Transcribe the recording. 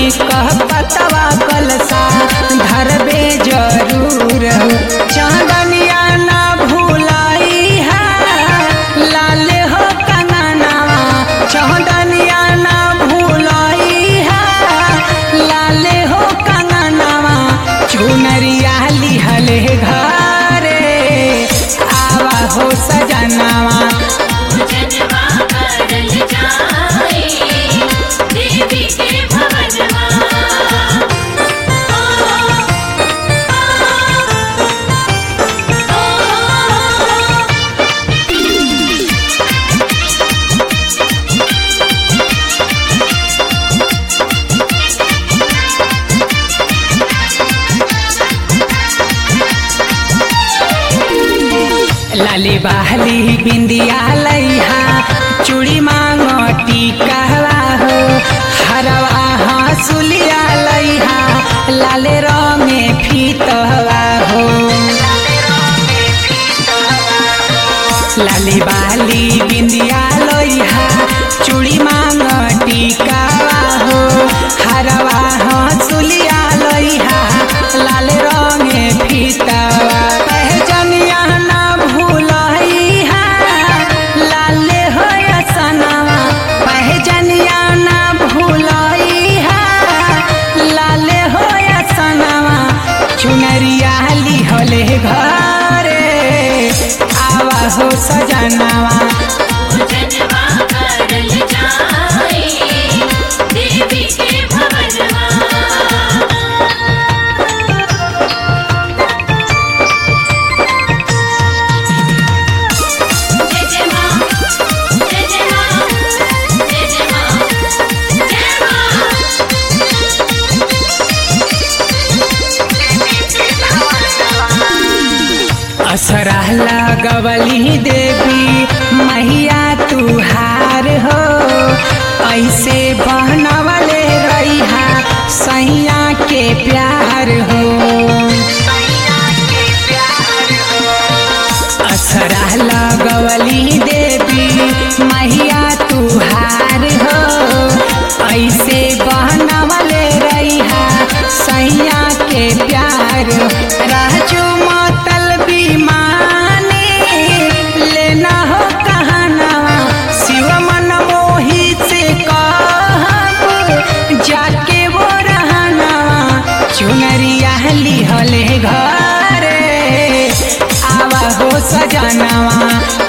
कह पतवा कलसा धरबे जरूर हो चांदनिया ना भूलाई है लाल हो कंगनावा चांदनिया ना भूलाई है लाल हो कंगनावा चुनरिया लिहले घरे आवा हो सजनावा जनवा करल जाए देवी के भवनवा लाली बाहली बिंदिया लैहा चूड़ी मांगो टीकावा हो हरवा हंसुलिया लैहा लाले रंगे फीतवा हो लाली बाली बिंदिया लैहा चूड़ी मांगो टीकावा हो हरवा हंसुलिया लैहा लाले रंगे फीतवा पहचनिया ना भूलई है लाले हो सनवा पहचनिया ना भूलई है लाले हो सनवा चुनरिया लिहले घरे आवा हो सजनावा जनवा करल जाए देवी के भवनवा जय जय मां जय जय मां जय जय मां जय मां असरा लगवली देवी मैया तुहार हो ऐसे बहनवले रहिहा सैया के प्यार हो असरा लगवली देवी मैया तुहार हो ऐसे बहनवले रहिहा सैया के प्यार राजू मतल बीमानी लेना हो कहनावा शिव मन मोही से कहब जाके वो रहनावा चुनरिया लिहले घरे आवा हो सजनावा